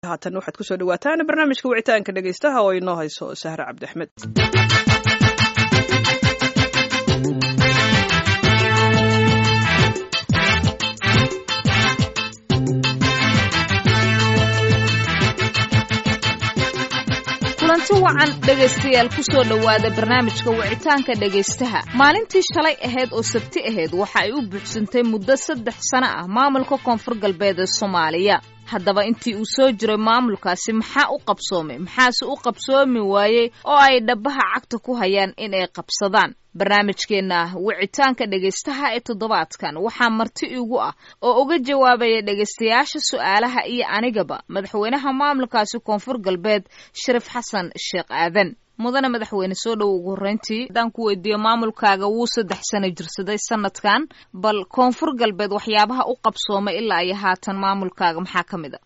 haatan waxaad kusoo dhawaataan barnaamijka wicitaanka dhegaystaha oo inoo hayso sahre cabdi axmed kulanti wacan dhegaystayaal kusoo dhowaada barnaamijka wicitaanka dhegaystaha maalintii shalay ahayd oo sabti ahayd waxa ay u buuxsantay muddo saddex sano ah maamulka koonfur galbeed ee soomaaliya haddaba intii uu soo jiray maamulkaasi maxaa u qabsoomay maxaase u qabsoomi waayey oo ay dhabaha cagta ku hayaan in ay qabsadaan barnaamijkeenna wicitaanka dhegaystaha ee toddobaadkan waxaa marti igu ah oo uga jawaabaya dhegaystayaasha su'aalaha iyo anigaba madaxweynaha maamulkaasi koonfur galbeed shariif xasan sheekh aadan mudane madaxweyne soo dhow ugu horreyntii haddaan ku weydiiyo maamulkaaga wuu saddex sano jirsaday sanadkan bal koonfur galbeed waxyaabaha u qabsoomay ilaa iyo haatan maamulkaaga maxaa ka mid a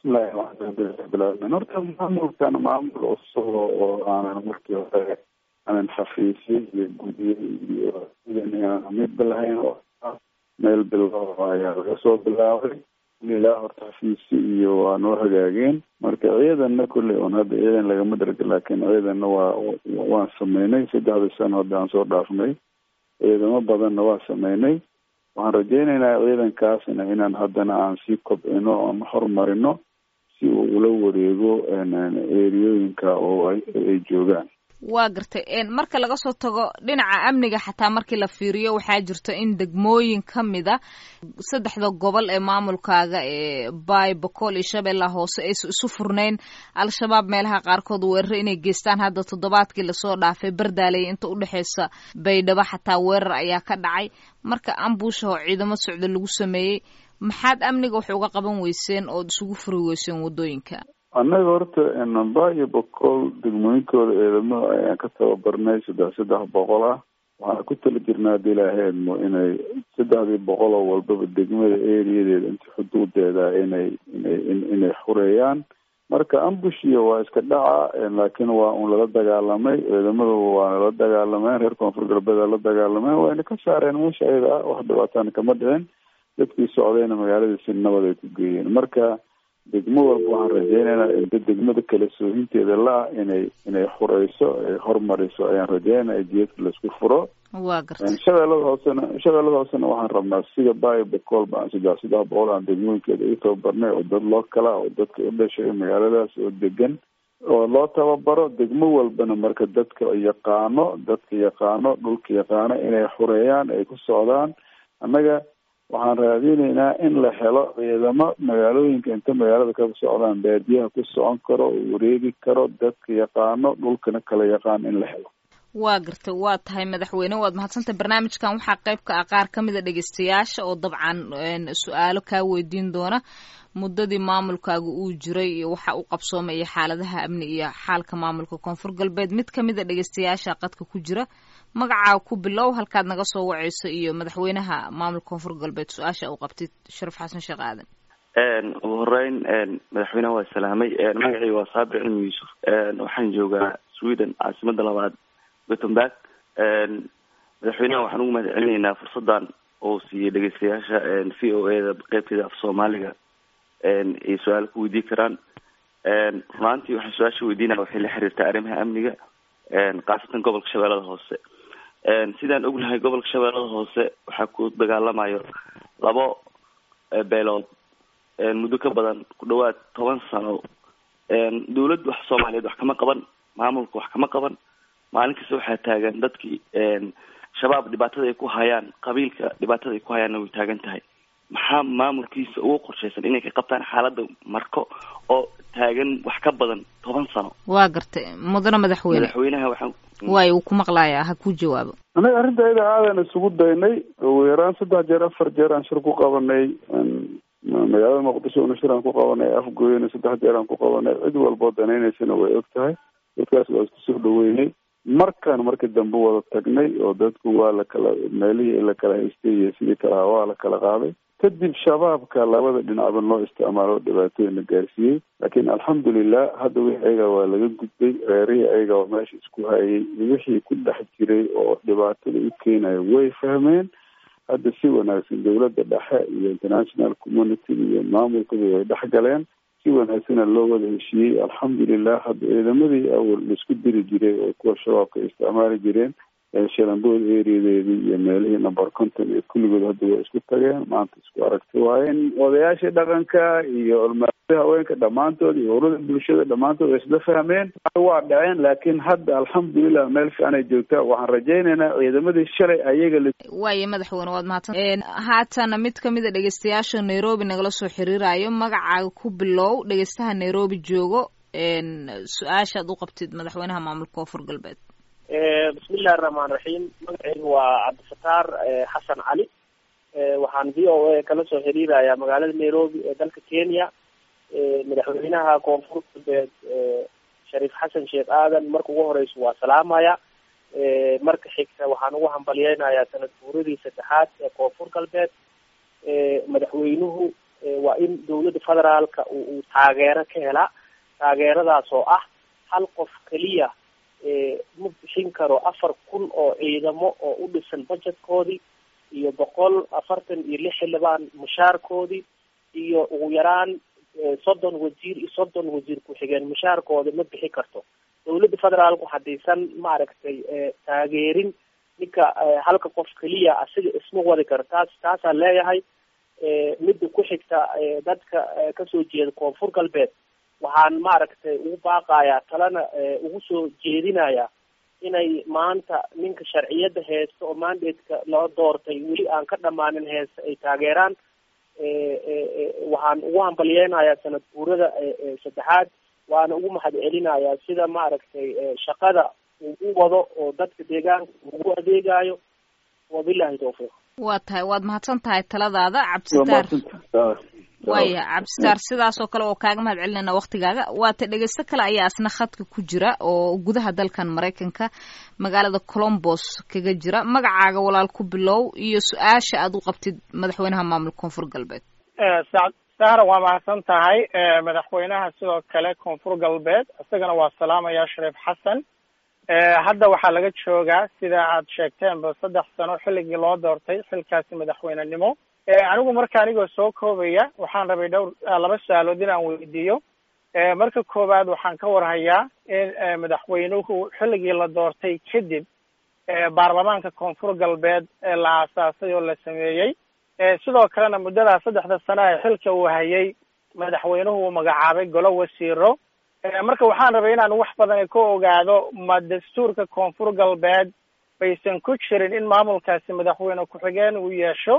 bismillahi horta maamulkan maamul cusub oo aanan markii hore aanan xafiisyo iyo gudyo iyo sidan midba lahayn oo meel bilow ayaa laga soo bilaabay ilaa horta xafiisyo iyo waa noo hagaageen marka ciidanna kolley on hadda ciidan lagama darga laakiin ciidanna waa waan sameynay saddexdii sano hadda aan soo dhaafnay ciidamo badanna waa sameynay waxaan rajeynaynaa ciidankaasna inaan haddana aan sii kobcino oon horumarino si uu ula wareego eriyooyinka oo ay joogaan waa gartay marka laga soo tago dhinaca amniga xataa markii la fiiriyo waxaa jirto in degmooyin ka mid a saddexda gobol ee maamulkaaga ee baay bokool iyo shabeellaha hoose aysa isu furnayn al-shabaab meelaha qaarkood weerar inay geystaan hadda toddobaadkii lasoo dhaafay bardaaley inta udhexeysa baydhabo xataa weerar ayaa ka dhacay marka ambuusha oo ciidamo socda lagu sameeyey maxaad amniga wax uga qaban weyseen ood isugu furi weyseen waddooyinka annaga horta namba iyo boqol degmooyinkooda ciidamada ayaan ka tababarnay saddex saddex boqol ah waxaana ku tala jirnaa hadii ilaaheedmo inay saddexdii boqol oo walbaba degmada eriyadeeda inta xuduudeeda inay inay inay xureeyaan marka ambushiya waa iska dhaca laakiin waa un lala dagaalamay ciidamadu waana la dagaalameen reer koonfur galbeed la dagaalameen wayna ka saareen meesha ayada ah wax dhibaatana kama dhicin dadkii socdayna magaaladiisi nabad ay ku geeyeen marka degmo walba waxaan rajeynaynaa inta degmada kala soohinteeda la-ah inay inay xureyso ay hormariso ayaan rajeynaya jiyadka laisku furo waa gartay shabeellada hoosena shabeellada hoosena waxaan rabnaa sida bayo bocool ba aan saddex saddex boqol aan degmooyinkeeda u tababarnay oo dad loo kala oo dadka u dhashay magaaladaas oo degan oo loo tababaro degmo walbana marka dadka yaqaano dadka yaqaano dhulka yaqaano inay xureeyaan ay ku socdaan annaga waxaan raadinaynaa in la helo ciidamo magaalooyinka inta magaalada ka socdaan baadiyaha ku socon karo wareegi karo dadka yaqaano dhulkana kala yaqaan in la helo waa gartay waa tahay madaxweyne waad mahadsantay barnaamijkan waxaa qayb ka ah qaar ka mid a dhegeystayaasha oo dabcan su-aalo kaa weydiin doona muddadii maamulkaaga uu jiray iyo waxa u qabsoomay iyo xaaladaha amni iyo xaalka maamulka koonfur galbeed mid kamid a dhegeystayaasha qadka ku jira magacaa ku bilow halkaad naga soo waceyso iyo madaxweynaha maamulka koonfur galbeed su-aasha uu qabtid sharif xasan sheekh aadan ugu horeyn madaxweynaha waa salaamay magacii waa saabir cilmi yuusuf waxaan joogaa sweden caasimada labaad gothenburg madaxweynaha waxaan ugu mahad celinaynaa fursadan oo siiyey dhegeystayaasha v o e da qeybteeda af soomaaliga ay su-aalo ku weydiin karaan runaantii waxaan su-aasha weydiinaya waxay la xiriirtaa arrimaha amniga khaasatan gobolka shabeellada hoose sidaan ognahay gobolka shabeellada hoose waxaa ku dagaalamayo labo beelood muddo ka badan ku dhawaad toban sano dawladda wax soomaaliyeed wax kama qaban maamulka wax kama qaban maalin kasta waxaa taagan dadkii shabaab dhibaatada ay ku hayaan qabiilka dhibaatada ay ku hayaanna way taagan tahay maxaa maamulkiisa ugu qorshaysan inay ka qabtaan xaaladda marko oo taagan wax ka badan toban sano waa gartay mudane madaxweyne madaxweynaha waxaan waayo uu ku maqlaaya ha ku jawaabo annaga arrinta ayada aadan isugu daynay ugu yaraan saddex jeer afar jeer aan shir ku qabanay magaalada muqdisho una shir aan ku qabanay afgooyana saddex jeer aan ku qabanay cid walboo danaynaysana way og tahay dadkaas waa isku soo dhaweynay markaan markii dambe wada tagnay oo dadku waa la kala meelihii la kala haystay iyo sidii kalaha waa la kala qaaday kadib shabaabka labada dhinacba loo isticmaalo dhibaatooyin la gaarsiiyey laakiin alxamdulilah hadda wixii ayaga waa laga gudbay reerihii ayaga oo meesha isku hayay wixii ku dhex jiray oo dhibaatada u keenayo way fahmeen hadda si wanaagsan dawladda dhexe iyo international community iyo maamulkaba way dhex galeen si wanaagsana loo wada heshiiyey alxamdulilah hadda ciidamadii awal laisku diri jiray oo kuwa shabaabka ay isticmaali jireen shalambood ereadeedii iyo meelihii number conton iyo kulligood hadda waa isku tageen maanta isku aragti waaye odayaashii dhaqanka iyo olmaada haweenka dhammaantood iyo urada bulshada dhammaantood way isla fahmeen waa dhaceen laakiin hadda alxamdulilah meel fiican ay joogtaa waxaan rajaynaynaa ciidamadii shalay ayaga la waaye madaxweyne waad mahadsan haatana mid kamid a dhegeystayaasha nairobi nagala soo xiriirayo magacaaga ku bilow dhegeystaha nairobi joogo su-aashaad u qabtid madaxweynaha maamulka koonfur galbeed bismillahi raxmaan raxiim magaceygu waa cabdifataar xasan cali waxaan v o a kala soo xiriirayaa magaalada nairobi ee dalka kenya madaxweynaha koonfur galbeed shariif xasan sheekh aadan marka ugu horeysa waa salaamaya marka xigta waxaan ugu hambalyeynayaa sanad guuradii saddexaad ee koonfur galbeed madaxweynuhu waa in dawladda federaalka uu taageero ka helaa taageeradaas oo ah hal qof keliya ma bixin karo afar kun oo ciidamo oo u dhisan budgetkoodii iyo boqol afartan iyo lix xildhibaan mushaarkoodii iyo ugu yaraan soddon wasiir iyo soddon wasiir ku-xigeen mushaarkooda ma bixi karto dawladda federaalku haddaysan maaragtay taageerin ninka halka qof keliya asiga isma wadi karo taas taasaan leeyahay midda ku xigta dadka kasoo jeeda koonfur galbeed waxaan maaragtay ugu baaqayaa talena ugu soo jeedinayaa inay maanta ninka sharciyadda heesta oo mandatka loo doortay weli aan ka dhamaanin heesta ay taageeraan waxaan ugu hambalyeynayaa sanad guurada saddexaad waana ugu mahad celinayaa sida maaragtay shaqada uu u wado oo dadka deegaanka ugu adeegayo wabilahi tawfiiq waa tahay waad mahadsan tahay taladaada cabdisitaar waaya cabdisitaar sidaas oo kale oo kaaga mahad celinayna waktigaaga waata dhegeysto kale ayaa asna khadka ku jira oo gudaha dalkan maraykanka magaalada colombos kaga jira magacaaga walaal ku bilow iyo su-aasha aad u qabtid madaxweynaha maamulka koonfur galbeed sahra waa mahadsan tahay madaxweynaha sidoo kale koonfur galbeed isagana waa salaamaya shariif xasan hadda waxaa laga joogaa sida aad sheegteenba saddex sano xilligii loo doortay xilkaasi madaxweynenimo anigu marka anigoo soo koobaya waxaan rabay dhowr laba su-aalood inaan weydiiyo marka koowaad waxaan ka warhayaa in madaxweynuhu xilligii la doortay kadib baarlamaanka koonfur galbeed la aasaasay oo la sameeyey sidoo kalena muddadaa saddexda sano ee xilka uu hayay madaxweynuhu uu magacaabay golo wasiiro marka waxaan rabay inaan wax badan ka ogaado ma dastuurka koonfur galbeed baysan ku jirin in maamulkaasi madaxweyne ku-xigeen uu yeesho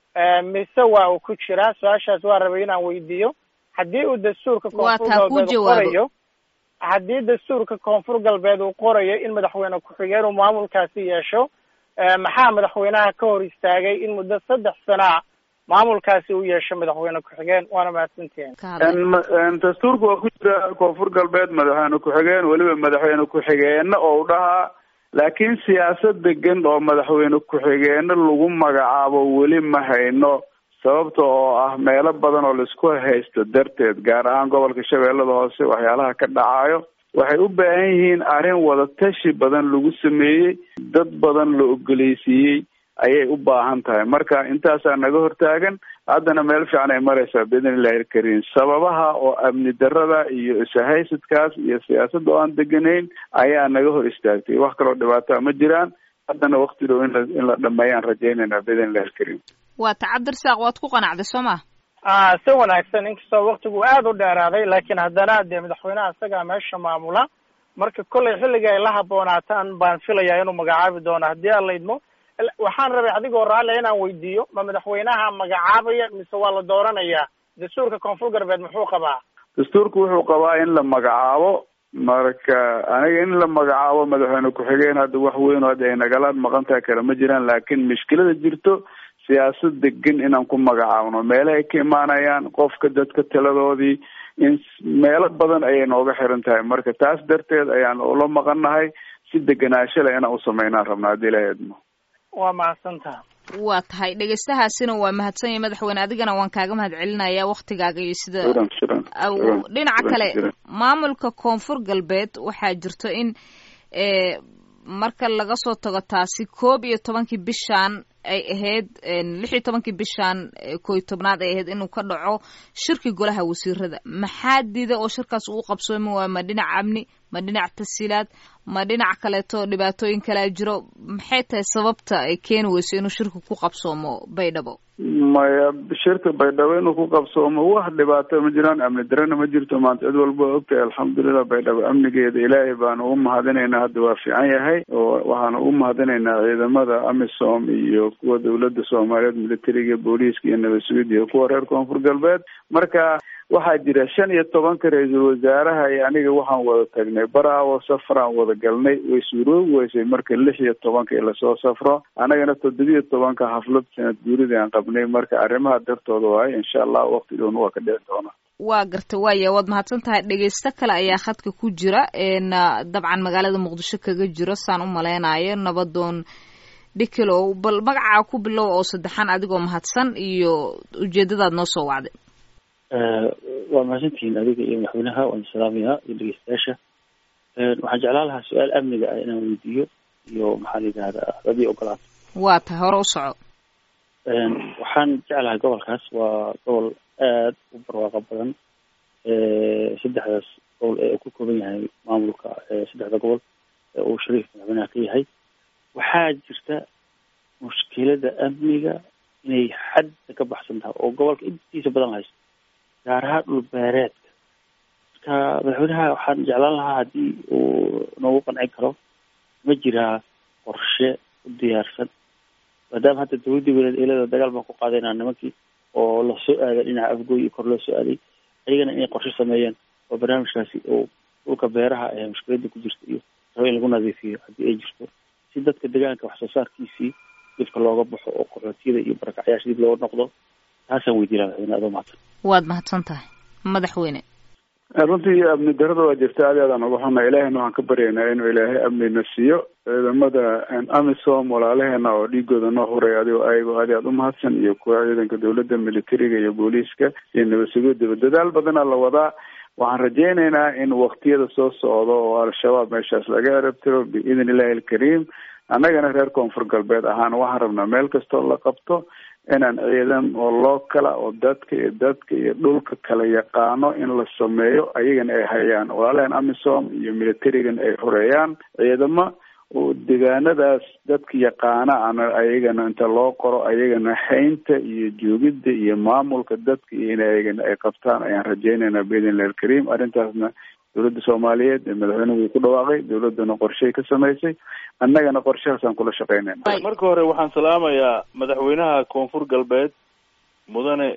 mise waa uu ku jiraa su-aashaas waa rabay inaan weydiiyo haddii uu dastuurka koonfur galbeed qorayo haddii dastuurka koonfur galbeed uu qorayo in madaxweyne ku-xigeen uu maamulkaasi yeesho maxaa madaxweynaha ka hor istaagay in muddo saddex sanaa maamulkaasi u yeesho madaxweyne ku-xigeen waana mahadsantihin dastuurka waa ku jira koonfur galbeed madaxweyne ku-xigeen weliba madaxweyne ku-xigeenna oo u dhahaa laakiin siyaasad degan oo madaxweyne ku-xigeenno lagu magacaabo weli ma hayno sababta oo ah meelo badan oo laisku haysto darteed gaar ahaan gobolka shabeellada hoose waxyaalaha ka dhacayo waxay u baahan yihiin arrin wadatashi badan lagu sameeyey dad badan la ogoleysiiyey ayay u baahan tahay marka intaasaa naga hortaagan haddana meel fiican ay maraysaa biidn illahi alkariim sababaha oo amni darada iyo ishaysadkaas iyo siyaasadda oo aan deganayn ayaa naga hor istaagtay wax kaloo dhibaataa ma jiraan haddana wakti dhow in la in la dhameeyaan rajaynayna biidn illahi alkariim waata cabdirasaaq waad ku qanacday soo ma si wanaagsan inkastoo waktigu aada u dheeraaday laakiin haddana dee madaxweynaha isagaa meesha maamula marka kollay xilliga ay la haboonaataan baan filayaa inuu magacaabi doono haddii aan la idmo waxaan rabay adigoo raalia inaan weydiiyo ma madaxweynaha magacaabaya mise waa la dooranayaa dastuurka koonfur galbeed muxuu qabaa dastuurku wuxuu qabaa in la magacaabo marka aniga in la magacaabo madaxweyne ku-xigeen hadda wax weyn oo hadda ay nagala maqan tahay kale ma jiraan laakiin mushkilada jirto siyaasad degan inaan ku magacaabno meele ay ka imaanayaan qofka dadka taladoodii in meelo badan ayay nooga xiran tahay marka taas darteed ayaan ula maqannahay si deganaansho leh inaan usameynaan rabna haddii ilaha idmo waa mahadsantaha waa tahay dhegeystahaasina waa mahadsan yahay madaxweyne adigana waan kaaga mahad celinaya waktigaaga iyo sida dhinaca kale maamulka koonfur galbeed waxaa jirto in marka laga soo tago taasi koob iyo tobankii bishan ay ahayd lix iyo tobankii bishan koy tobnaad ay ahayd inuu ka dhaco shirki golaha wasiirada maxaa diida oo shirkaas uu qabsoomi waayo ma dhinac amni ma dhinac tasiilaad ma dhinac kaleeto dhibaatooyin kalea jiro maxay tahay sababta ay keeni weyso inuu shirka ku qabsoomo baydhabo maya shirka baydhabo inuu ku qabsoomo wax dhibaato ma jiraan amni darana ma jirto maanta cid walba waa ogtahay alxamdulilah baydhabo amnigeeda ilaahay baanu ugu mahadinaynaa hadda waa fiican yahay oo waxaanu ugu mahadinaynaa ciidamada amisom iyo kuwa dawladda soomaaliyeed militariga booliiska iyo nabad sugid iyo kuwa reer koonfur galbeed marka waxaa jira shan iyo tobanka ra-iisul wasaaraha iyo aniga waxaan wada tagnay baraawo safaraan wada galnay way suuroobi weysay marka lix iyo tobanka in lasoo safro annagana toddobiyo tobanka xaflad sanad guuridii aan qabnay marka arrimaha dartooda waayo insha allah waqti dhown waa ka dhici doona waa garta waaya waad mahadsan tahay dhegeysto kale ayaa khadka ku jira dabcan magaalada muqdisho kaga jiro saan u malaynayo nabadoon dhikilow bal magacaa ku bilow oo saddexan adigoo mahadsan iyo ujeedadaad noo soo wacday waa mahadsantihiin adiga iyo madaxweynaha waan salaamayaa iyo dhegeystayaasha waxaan jeclaan lahaa su-aal amniga ah inaan weydiiyo iyo maxaa la yidhahdaa hadii ogolaato waa tahay hore u soco waxaan jeclahay gobolkaas waa gobol aad u barwaaqo badan saddexdaas gobol ee uu ka kooban yahay maamulka saddexda gobol ee uu shariif madaxweynaha ka yahay waxaa jirta mushkilada amniga inay xadda ka baxsan tahay oo gobolka intiisa badan haysto gaar ahaan dhul beereedka marka madaxweynaha waxaan jeclaan lahaa haddii uu noogu qancin karo ma jiraa qorshe u diyaarsan maadaama hadda dawladdii weleed eelada dagaal baan ku qaadaynaa nimankii oo lasoo aaday dhinaca afgooy iyo kor loo soo aaday ayagana inay qorshe sameeyeen oo barnaamijkaasi oo dhulka beeraha ee mushkiladda ku jirta iyo rabo in lagu nadiifiyo haddii ay jirto si dadka deegaanka wax soo saarkiisii dibka looga baxo oo qaxootiyada iyo barakacyaasha dib looga noqdo taasaan weydiinaa madaxweyne adoo mahadsan waad mahadsan tahay madaxweyne runtii amni darada waa jirta aad aadaan uga xunna ilaahayna waxaan ka baryaynaa inuu ilaahay amnina siiyo ciidamada amisom walaalaheena oo dhiigooda noo huray adigoo ayagoo aad aad u mahadsan iyo kuwa ciidanka dawladda militariga iyo booliiska iyo nabad sugoodaba dadaal badana la wadaa waxaan rajaynaynaa in waktiyada soo socdo oo al-shabaab meeshaas laga erabtiro biidn illahi alkariim annagana reer koonfur galbeed ahaan waxaan rabnaa meel kastoo la qabto inaan ciidan oo loo kala oo dadka iyo dadka iyo dhulka kala yaqaano in la sameeyo ayagana ay hayaan walaalahan amisom iyo militarigan ay horeeyaan ciidamo oo deegaanadaas dadka yaqaana ana ayagana inta loo qoro ayagana haynta iyo joogidda iyo maamulka dadka iyo in ayagana ay qabtaan ayaan rajaynaynaa biidn illahi alkariim arrintaasna dawladda soomaaliyeed ee madaxweynuhu wuu ku dhawaaqay dawladdana qorshay ka samaysay annagana qorshahaasaan kula shaqaynayna marka hore waxaan salaamayaa madaxweynaha koonfur galbeed mudane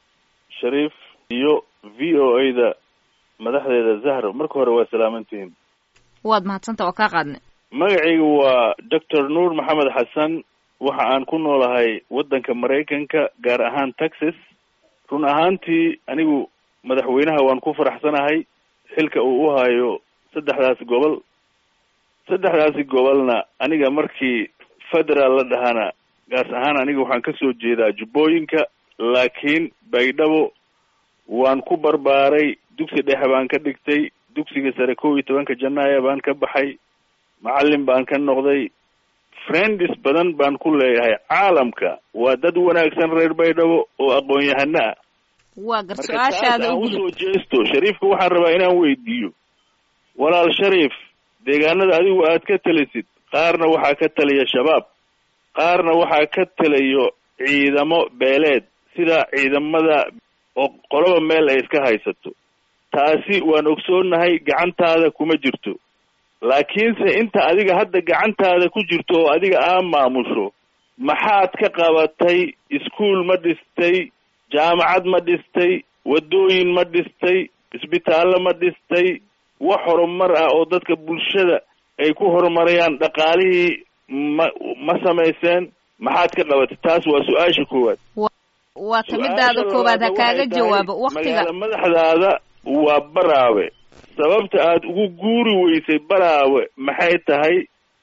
shariif iyo v o a da madaxdeeda zahro marka hore waa salaamantihiin waad mahadsanta waa kaa qaadnay magacayga waa doctor nuur maxamed xasan waxa aan ku noolahay waddanka maraykanka gaar ahaan texas run ahaantii anigu madaxweynaha waan ku faraxsanahay xilka uu u hayo saddexdaasi gobol saddexdaasi gobolna aniga markii federaal la dhahana gaas ahaan aniga waxaan ka soo jeedaa jubbooyinka laakiin baydhabo waan ku barbaaray dugsi dhexe baan ka dhigtay dugsiga sare kow iyo tobanka janaaya baan ka baxay macallin baan ka noqday friends badan baan ku leeyahay caalamka waa dad wanaagsan reer baydhabo oo aqoon-yahano ah waa gar su-aashaada aan usoo jeesto shariifka waxaan rabaa inaan weydiiyo walaal shariif deegaanada adigu aad ka talisid qaarna waxaa ka taliya shabaab qaarna waxaa ka taliyo ciidamo beeleed sida ciidamada oo qoloba meel ay iska haysato taasi waan ogsoonahay gacantaada kuma jirto laakiinse inta adiga hadda gacantaada ku jirto oo adiga aa maamusho maxaad ka qabatay iskuol ma dhistay jaamacad ma dhistay waddooyin ma dhistay isbitaallo ma dhistay wax horumar ah oo dadka bulshada ay ku horumarayaan dhaqaalihii ma ma samayseen maxaad ka qabatay taas waa su-aasha koowaad waa tamidaada koowaad ha kaaga jawaabo waktiga magaala madaxdaada waa baraawe sababta aad ugu guuri weysay baraawe maxay tahay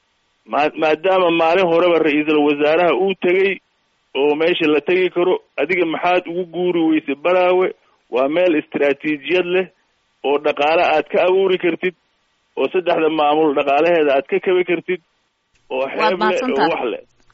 ma maadaama maalin horeba ra-iisul wasaaraha uu tegey oo meesha la tegi karo adiga maxaad ugu guuri weysay baraawe waa meel istaraatiijiyad leh oo dhaqaale aad ka abuuri kartid oo saddexda maamul dhaqaalaheeda aad ka kabi kartid oo xeeb leh oo wax leh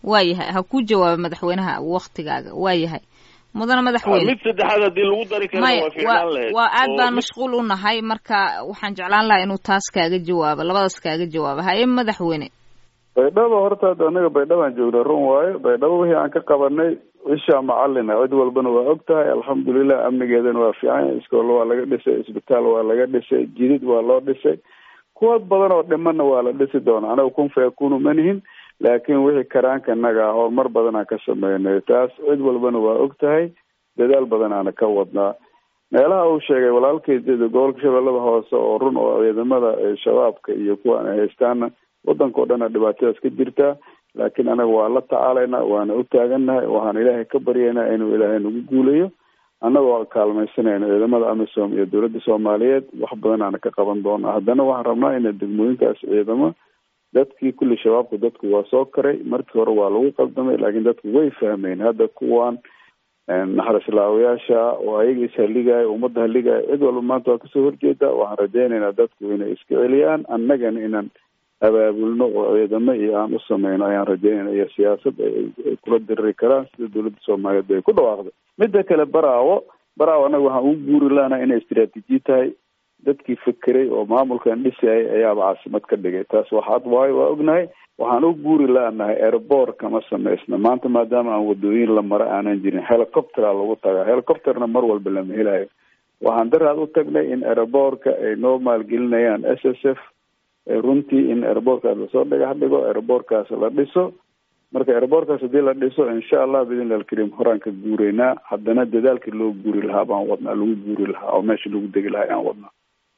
waayahay ha ku jawaaba madaxweynaha waktigaaga waayahay mudane madaxweyne mid saddexaad haddii lagu dari kara maya waa fiicnaan lahayd waa aad oo baan mid- mashquul u nahay marka waxaan jeclaan lahaa inuu taas kaaga jawaabo labadaas kaaga jawaabo haye madaxweyne baydhabo horta hadda anaga baydhabaan joognaa run waayo baydhabo wixii aan ka qabanay ishaa macalina cid walbana waa og tahay alxamdulilah amnigeedana waa fiican yahay iskoolo waa laga dhisay isbitaal waa laga dhisay jidid waa loo dhisay kuwa badan oo dhimanna waa la dhisi doona anaga kun fayakunu manihin laakiin wixii karaanka naga ah horumar badan aan ka sameynay taas cid walbana waa og tahay dadaal badan aana ka wadnaa meelaha uu sheegay walaalkay sida gobolka shabeellada hoose oo run oo ciidamada eh, shabaabka iyo kuwan ay haystaana wadanka o dhan a dhibaatadaas ka jirtaa laakiin anaga waa la tacaalaynaa waana u taagannahay waxaan ilaahay ka baryaynaa inuu ilaahay nagu guulayo annagoo kaalmaysanayna ciidamada amisom iyo dowladda soomaaliyeed wax badan aana ka qaban doona haddana waxaan rabnaa ina degmooyinkaas ciidamo dadkii kulli shabaabka dadku waa soo karay markii hore waa lagu qaldamay laakiin dadku way fahmeen hadda kuwan naxarislaawayaasha oo ayaga ishaligaayo ummadda haligaayo cid walba maanta waa kasoo horjeeda waxaan rajaynaynaa dadku inay iska celiyaan annagana inaan abaabulno oo ciidamo iyo aan u sameyno ayaan rajaynayna iyo siyaasad ay ay kula diriri karaan sida dowladda soomaaliyeed ay ku dhawaaqday midda kale baraawo baraawo annaga waxaan ugu guuri lahanaa inay istiraatiiji tahay dadkii fekeray oo maamulkan dhisayay ayaaba caasimad ka dhigay taas waxaad waayo waa ognahay waxaan u guuri laanahay airboort kama samaysna maanta maadaama aan wadooyin la maro aanan jirin helicoptera lagu tagaa helicopterna mar walba lama helayo waxaan daraad u tagnay in airboortka ay noo maalgelinayaan s s f runtii in airboortkaas lasoo dhagax dhigo airboortkaas la dhiso marka airboortkaas haddii la dhiso insha allah bidn alkariim horaan ka guureynaa haddana dadaalkii loo guuri lahaa baan wadnaa lagu guuri lahaa oo meesha lagu degi lahaa ayaan wadnaa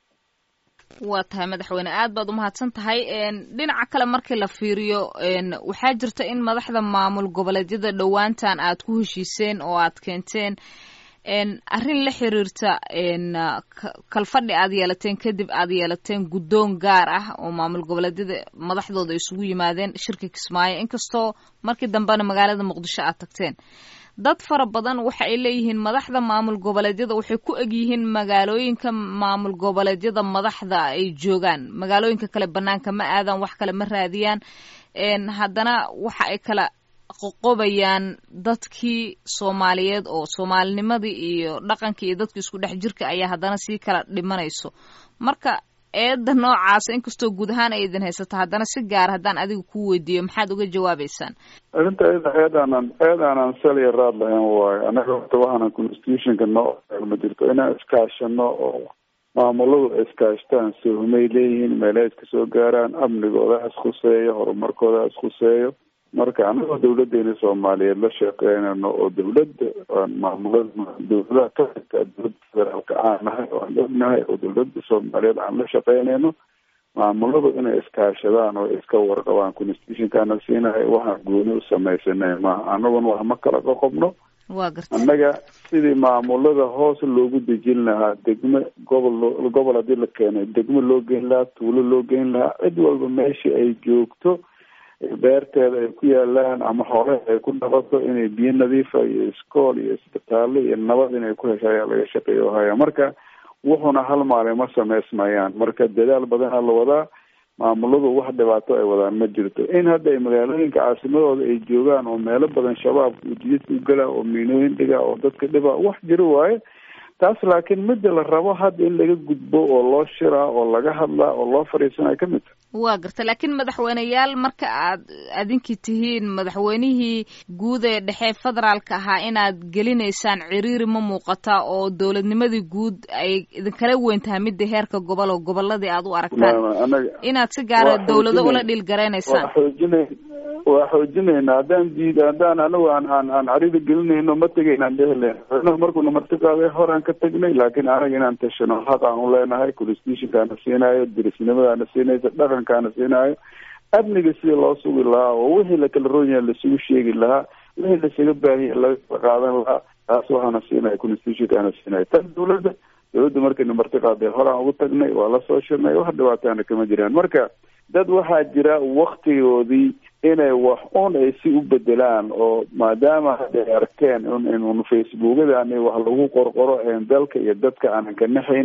waa tahay madaxweyne aad baad umahadsan tahay dhinaca kale markii la fiiriyo waxaa jirta in madaxda maamul goboleedyada dhowaantan aad ku heshiiseen oo aad keenteen arrin la xiriirta kalfadhi aad yeelateen kadib aad yeelateen guddoon gaar ah oo maamul goboleedyada madaxdooda isugu yimaadeen shirka kismaayo inkastoo markii dambena magaalada muqdisho aad tagteen dad fara badan waxa ay leeyihiin madaxda maamul goboleedyada waxay ku egyihiin magaalooyinka maamul goboleedyada madaxda ay joogaan magaalooyinka kale banaanka ma aadaan wax kale ma raadiyaan haddana waxa ay kala qoqobayaan dadkii soomaaliyeed oo soomaalinimadii iyo dhaqankii iyo dadkii isku dhex jirka ayaa haddana sii kala dhimanayso marka eedda noocaasa inkastoo guud ahaan ay idin haysato haddana si gaar haddaan adiga ku weydiiyo maxaad uga jawaabeysaan arrinta iyada eed aanan eed aanan saliya raad lahayn waayo annaga horta waxaanan constitutionka noo ma jirto inaan iskaashano oo maamuladu iskaashtaan sohmay leeyihiin meelaha iska soo gaaraan amnigooda iskhuseeyo horumarkooda iskhuseeyo marka anagoo dawladeena soomaaliyeed la sheekeynayno oo dawladda maamulada dawladaha ka xigta dowladda federaalka aan nahay oo aan ognahay oo dawladda soomaaliyeed aan la shaqeynayno maamuladu inay iskaashadaan oo iska warqabaan constitutionkaana siinahay waxaan gooni u samaysanay maaha anaguna wax ma kala qoqobno waa garta annaga sidii maamulada hoos loogu dejin lahaa degmo gobol loo gobol haddii la keenay degmo loo geyn lahaa tuulo loo geyn lahaa cid walba meeshii ay joogto beerteeda ay ku yaalaan ama xoolaha ay ku dhaqato inay biyo nadiifa iyo iskool iyo isbitaallo iyo nabad inay ku hesha ayaa laga shaqeeyo haya marka wuxuuna hal maalin ma samaysmayaan marka dadaal badanaa la wadaa maamuladu wax dhibaato ay wadaan ma jirto in hadda ay magaalooyinka caasimadooda ay joogaan oo meelo badan shabaabka uu jididka u gala oo miinooyin dhiga oo dadka dhiba wax jiro waaye taas laakiin midda la rabo hadda in laga gudbo oo loo shiraa oo laga hadlaa oo loo fadhiisanay ka mid tahay waa garta laakiin madaxweyneyaal marka aad adinkii tihiin madaxweynihii guud ee dhexe federaalka ahaa inaad gelinaysaan ciriiri ma muuqata oo dowladnimadii guud ay idinkala weyn tahay midda heerka gobol oo goboladii aad u aragtaan anaga inaad si gaara waa dowlado ula xoojinay- dhiilgaraynaysaan waa xoojinay waa xoojinayna haddaan diid haddaan anagu aan aan aan carida gelinayno ma tegaynaan dhehlen madaxweynuhu markuuna marti qaaday horaan ka tagnay laakiin anaga inaan tashano xaq aan u leenahay constitutionkaana siinaayo dirisnimadaana siinaysa dhaqankaana siinaayo amniga sidii loo sugi lahaa oo wixii lakala roon yahay lasugu sheegi lahaa wixii lasaga baahiya laga qaadan lahaa taas waxaana siinaya constitutionkaana siinaya tan dawladda dawladda markayna marti qaaday horaan ugu tagnay waa la soo shirnay wax dhibaataana kama jiraan marka dad waxaa jira waktigoodii inay wax un ay si u bedelaan oo maadaama hadda ay arkeen in in un facebookadan wax lagu qorqoro een dalka iyo dadka aanan ka naxaynin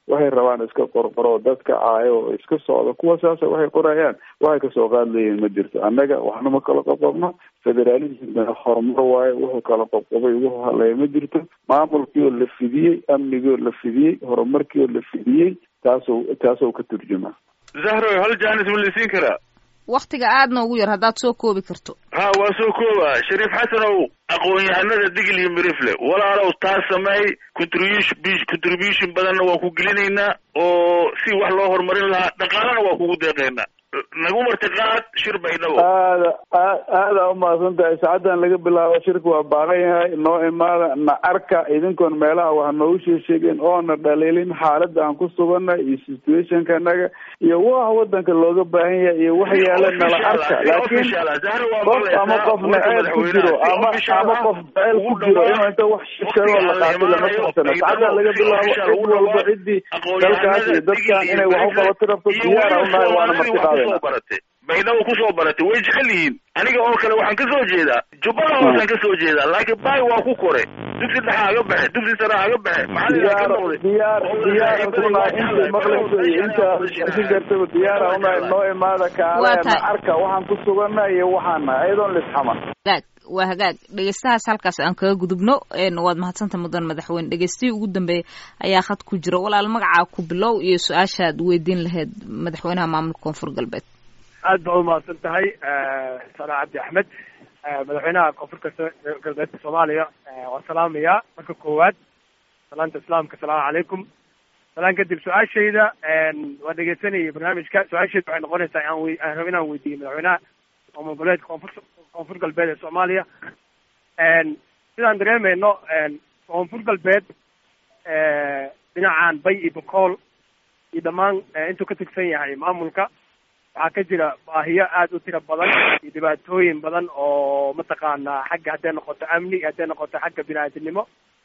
waxay rabaan iska qorqoro dadka caayo oo iska socdo kuwa saasa waxay qorayaan waxay kasoo qaad leeyihin ma jirto annaga waxna ma kala qoqobno federalismna horumar waayo wuxuu kala qobqobay wuxuu hadlaya ma jirto maamulkii oo la fidiyey amnigii oo la fidiyey horumarkii oo la fidiyey taasoo taasoo ka turjuma zahroy hal jaanis ma lasiin karaa waktiga aadna ugu yar haddaad soo koobi karto ha waa soo kooba shariif xasanow aqoon-yahanada digil iyo mirifle walaalow taas sameey contribution contribution badanna waan ku gelinaynaa oo si wax loo horumarin lahaa dhaqaalana waa kugu deeqaynaa nagu martiqaad shir baydhabo aada aad aada umahadsan tahay saacaddan laga bilaabo shirka waa baaqan yahay noo imaada na arka idinkoon meelaha wax noogu sheesheegeen oona dhaliilin xaaladda aan ku suganay iyo situationka naga iyo waxa wadanka looga baahan yahay iyo wax yaala nala arka laakiin qof ama qof naceyb ku jiro ama ama qof jaceyl ku jiro inuu inta wax sheego la qaato lama socsana saacaddan laga bilaabo cid walba ciddii dalkaas iyo dadkan inay wax u qabato rabto diyaara unahay waana martiqaada baratay baydhabo kusoo baratay way jecel yihiin aniga oo kale waxaan kasoo jeedaa jubbada hoosaan kasoo jeedaa laakiin bay waa ku kore dugsi dhexa haga baxe dugsi sare haga baxe diyaar diyaar diyaar unahay inta maqlayso iyo inta si gartaba diyaara unahay noo imaada kaaleena arka waxaan ku sugana iyo waxaana iyadoon lisxaman hagaag waa hagaag dhegeystahaas halkaas aan kaga gudubno waad mahadsanta mudan madaxweyne dhegeystihii ugu dambeeyay ayaa khad ku jira walaal magacaa ku bilow iyo su-aashaad weydiin lahayd madaxweynaha maamulka koonfur galbeed aad baa umahadsan tahay sana cabdi axmed madaxweynaha koonfurka galbeedka soomaaliya waan salaamayaa marka koowaad salaanta islaamka asalaamu calaykum salaan kadib su-aashayda waan dhegeysanayay barnaamijka su-aashayda waxay noqonaysaa aan wey aan rabo inaan weydiiyo madaxweynaha maamul goboleedka koonfur koonfur galbeed ee soomaaliya sidaan dareemayno koonfur galbeed dhinacan bay iyo bokool iyo dhammaan intuu ka tigsan yahay maamulka waxaa ka jira baahiyo aada u tiro badan iyo dhibaatooyin badan oo mataqaanaa xagga hadday noqoto amni hadday noqoto xagga bini-aadinimo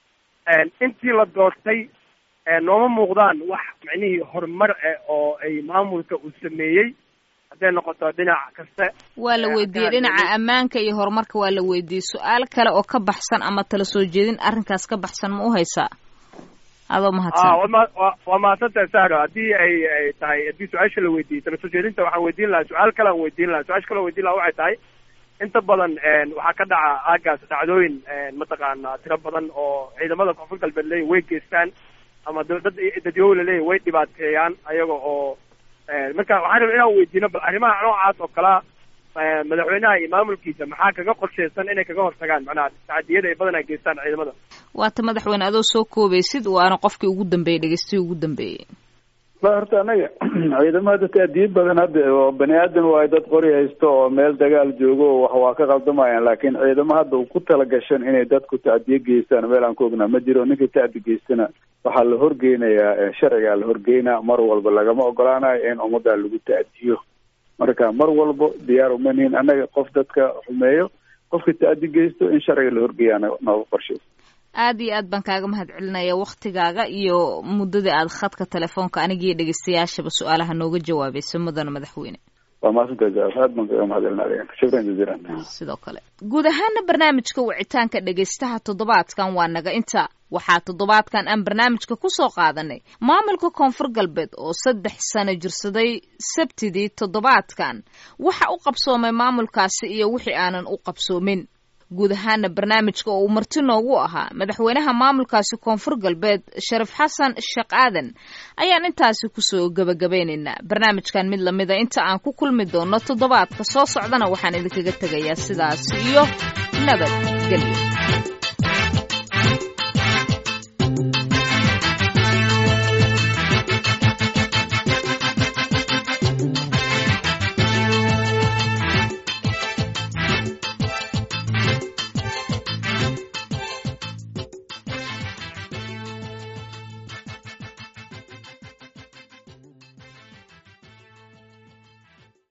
intii la doortay nooma muuqdaan wax micnihii horumar eh oo ay maamulka uu sameeyey hadday noqoto dhinac kaste waa la weydiiyey dhinaca ammaanka iyo horumarka waa la weydiiyey su-aal kale oo ka baxsan ama tala soo jeedin arrinkaas ka baxsan ma u haysaa adoo mahadsan waa mahadsantahay sahro haddii ay ay tahay haddii su-aasha la weydiiyey tala soo jeedinta waxaan weydiin lahaa su-aal kale aan weydiin lahaa su-aasha kale aan weydiin lahaa waxay tahay inta badan waxaa ka dhaca aagaas dhacdooyin mataqaana tiro badan oo ciidamada koonfur galbeed leeyihin way geystaan ama dad dadyow laleeyahy way dhibaateeyaan ayaga oo marka waxaan raba inaan weydiino bal arrimaha noocaas oo kalea madaxweynaha iyo maamulkiisa maxaa kaga qorsheysan inay kaga hortagaan macnaha tacadiyada ay badanaa geystaan ciidamada waata madaxweyne adoo soo koobaysid waana qofkii ugu dambeeyey dhegeystihii ugu dambeeyey la horta anaga ciidamada taadiid badan hadda oo bani aadan waayo dad qori haysto oo meel dagaal joogo wax waa ka qaldamayaan laakiin ciidamo hadda ku tala gashan inay dadku tacdiye geystaan meel aan ku ognaa ma jiro ninkii tacdi geystana waxaa la horgeynayaa sharcigaa la horgeynaa mar walba lagama ogolaanayo in ummaddaa lagu tacdiyo marka mar walba diyaar uma nihin annaga qof dadka xumeeyo qofka tacdi geysto in sharciga la horgeeyaa nooga qorshey aad iyo aad baan kaaga mahad celinaya waktigaaga iyo muddadii aad khadka telefoonka anigiiyo dhegeystayaashaba su-aalaha nooga jawaabaysa mudana madaxweyne waa mahadsantahay aad baan kaaga mahad celinaya shukran jaziilan sidoo kale guud ahaana barnaamijka wicitaanka dhegeystaha toddobaadkan waa naga inta waxaa toddobaadkan aan barnaamijka ku soo qaadanay maamulka koonfur galbeed oo saddex sano jirsaday sabtidii toddobaadkan waxa u qabsoomay maamulkaasi iyo wixii aanan u qabsoomin guud ahaana barnaamijka oo uu marti noogu ahaa madaxweynaha maamulkaasi koonfur galbeed sharif xasan sheekh aadan ayaan intaasi kusoo gebagabeynaynaa barnaamijkan mid lamida inta aan ku kulmi doono toddobaadka soo socdana waxaan idinkaga tegayaa sidaas iyo nabad gelyo